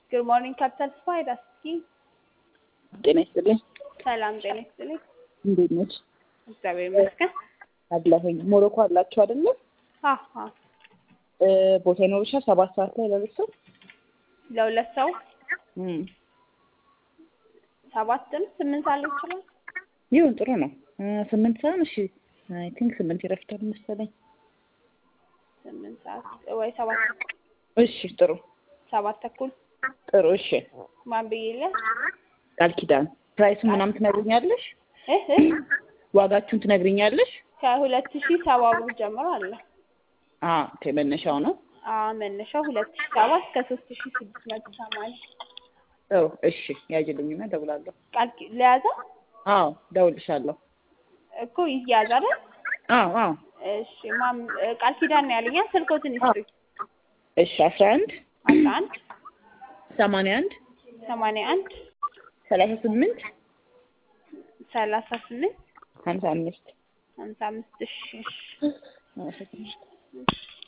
ጉድ ሞርኒንግ ካፒታል ስፓይድ እስኪ ጤና ይስጥልኝ። ሰላም ጤና ይስጥልኝ። እንዴት ነች? እግዚአብሔር ይመስገን። አለሁኝ። ሞሮኮ አላችሁ አይደለ? አሀ እ ቦታ ይኖርሻል? ሰባት ሰዓት ላይ ለሁለት ሰው ለሁለት ሰው እም ሰባትም ስምንት ሰዓት ላይ ይችላል። ይሁን ጥሩ ነው። እ ስምንት ሰዓት እሺ። አይ ቲንክ ስምንት ይረፍዳል መሰለኝ። ስምንት ሰዓት ወይ ሰባት እሺ ጥሩ ሰባት ተኩል ጥሩ እሺ። ማን ብዬለ ቃል ኪዳን ፕራይሱን ምናምን ትነግሪኛለሽ? እህ እህ ዋጋችሁን ትነግሪኛለሽ? ከሁለት ሺህ ሰባ ብር ጀምሮ አለ። አ ኦኬ መነሻው ነው። አ መነሻው ሁለት ሺህ ሰባ እስከ ሶስት ሺህ ስድስት መቶ ሰማንያ ጥሩ እሺ። ያጅልኝና እደውላለሁ። ቃል ኪ- ለያዘ አዎ እደውልልሻለሁ። እኮ ይያዝ አይደል? አዎ አዎ እሺ ማም ቃል ኪዳን ነው ያለኛ ስልኮትን ይስጡኝ። እሺ አስራ አንድ አስራ አንድ ሰማንያ አንድ ሰማንያ አንድ ሰላሳ ስምንት ሰላሳ ስምንት ሀምሳ አምስት ሀምሳ አምስት እሺ እሺ አመሰግናለሁ።